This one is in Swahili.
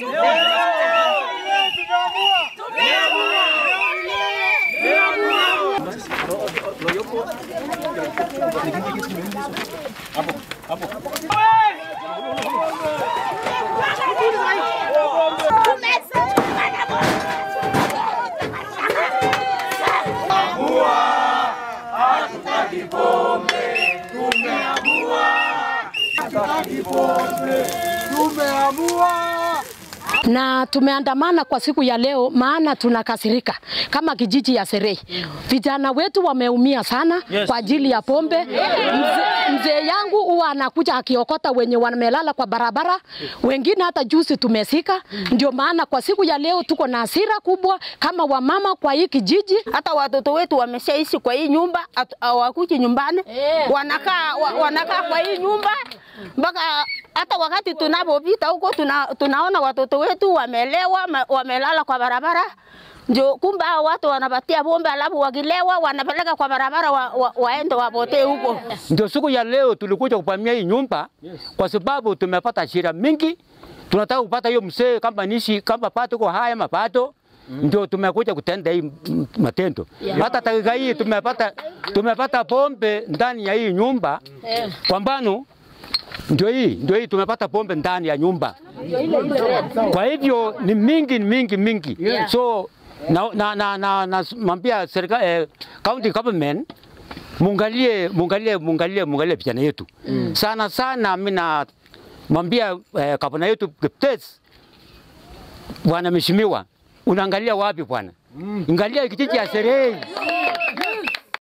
na tumeandamana kwa siku ya leo, maana tunakasirika kama kijiji ya Serei. Vijana wetu wameumia sana Yes. kwa ajili ya pombe. Mzee mzee yangu huwa anakuja akiokota wenye wamelala kwa barabara, wengine hata juzi tumesika. Ndio maana kwa siku ya leo tuko na hasira kubwa kama wamama kwa hii kijiji. hata watoto wetu wameshaishi kwa hii nyumba, hatu- hawakuji nyumbani, wanakaa wa, wanakaa kwa hii nyumba mpaka hata wakati tunapopita huko tuna, tunaona watoto wetu wamelewa, ma- wamelala kwa barabara. Ndio kumbe hao watu wanapatia pombe, alafu wakilewa wanapeleka kwa barabara wa, wa, waende wapotee huko. Ndio siku ya leo tulikuja kupamia hii nyumba kwa sababu tumepata shida mingi. Tunataka kupata hiyo mzee kama nishi kama pato kwa haya mapato ndio tumekuja kutenda hii m- matendo. Hata dakika hii tumepata tumepata pombe ndani ya hii nyumba. Kwa mfano ndio hii ndio hii tumepata pombe ndani ya nyumba. Kwa hivyo ni mingi ni mingi mingi. So na na na, na, na mambia serikali eh, county government mungalie mungalie mungalie mungalie vijana yetu mm. sana sana. Mimi na mwambia eh, gavana yetu Kiptes, bwana mheshimiwa, unaangalia wapi bwana? Mm. Angalia kijiji ya Serei